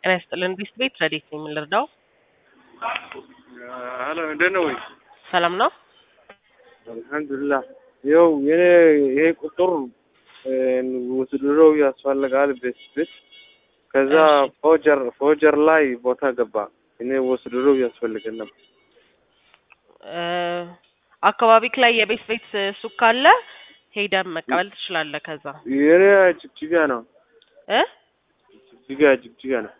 ጤና ይስጥልን ቢስት ቤት ረዴት ነው የምንረዳው? ሄሎ እንዴት ነው ወይ? ሰላም ነው? አልሐምዱሊላህ። ይኸው የኔ ይሄ ቁጥር ውስድሮ ያስፈልጋል ቤት ቤት ከዛ ፎጀር ፎጀር ላይ ቦታ ገባ። እኔ ወስድሮ ያስፈልገን ነበር። አካባቢክ ላይ የቤት ቤት ሱቅ ካለ ሄደን መቀበል ትችላለህ። ከዛ የኔ ጅግጅጋ ነው እ ጅግጅጋ ጅግጅጋ ነው።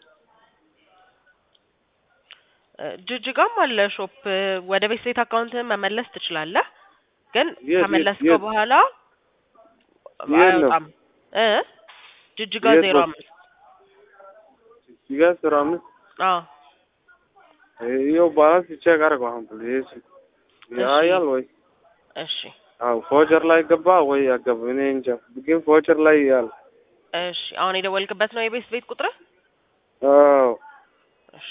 ጅጅጋም አለ ሾፕ። ወደ ቤት ቤት አካውንትህን መመለስ ትችላለህ። ግን የት- ከመለስከው የት- በኋላ የት ነው? አይወጣም እ ጅጅጋ የት ዜሮ ቦታ? አምስት ጅግጅጋ ስራ አምስት አዎ ይኸው ባላንስ ቼክ አድርገው አሁን ፕሊዝ ያያል ወይ? እሺ አዎ ፎጀር ላይ ገባ ወይ አገባ? እኔ እንጃ ግን ፎጀር ላይ ያል እሺ አሁን የደወልክበት ነው የቤት ቤት ቁጥር አዎ እሺ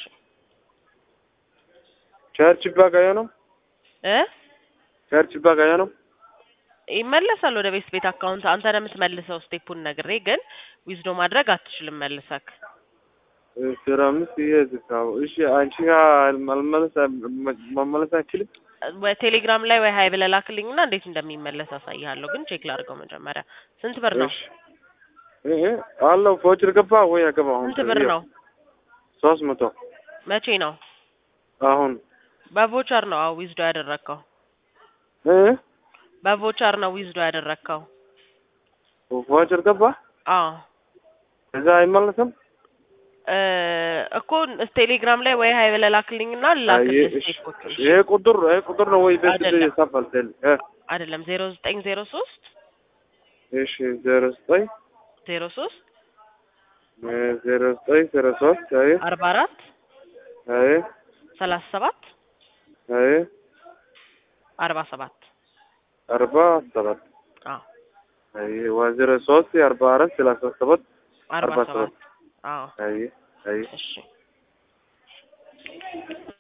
ቸርች ባጋየ ነው እ ቸርች ባጋየ ነው ይመለሳል ወደ ቤት ቤት አካውንት አንተ ነው የምትመልሰው ስቴፑን ነግሬ ግን ዊዝዶ ማድረግ አትችልም መልሰክ ስራ አምስት ይሄ ዝካው እሺ አንቺ ጋር መመለስ መመለስ አይችልም ወይ ቴሌግራም ላይ ወይ ሀይ ብለህ ላክልኝና እንዴት እንደሚመለስ አሳይሃለሁ ግን ቼክ ላድርገው መጀመሪያ ስንት ብር ነው እሺ እ አለው ፎጀር ገባ ወይ አገባ አሁን ስንት ብር ነው ሶስት መቶ መቼ ነው አሁን በቮቸር ነው አዎ ዊዝዶ ያደረግከው እ በቮቸር ነው ዊዝዶ ያደረግከው ፎጀር ገባ አዎ እዛ አይመለስም እ እኮ ቴሌግራም ላይ ወይ ሀይ ብለህ ላክልኝና አይ ላክልህ እሺ ስቴፖች ይሄ ቁጥር ይሄ ቁጥር ነው ወይ ቤት አይደለም። ይሳፋል ቴል እ አይደለም ዜሮ ዘጠኝ ዜሮ ሶስት እሺ ዜሮ ዘጠኝ ዜሮ ሶስት እ ዜሮ ዘጠኝ ዜሮ ሶስት አይ አርባ አራት አይ ሰላሳ ሰባት አይ አርባ ሰባት አርባ ሰባት አዎ አይ ዋ ዜሮ ሶስት አርባ አራት ሰላሳ ሰባት አርባ አርባ ሰባት ሰባት አዎ አይ አይ እሺ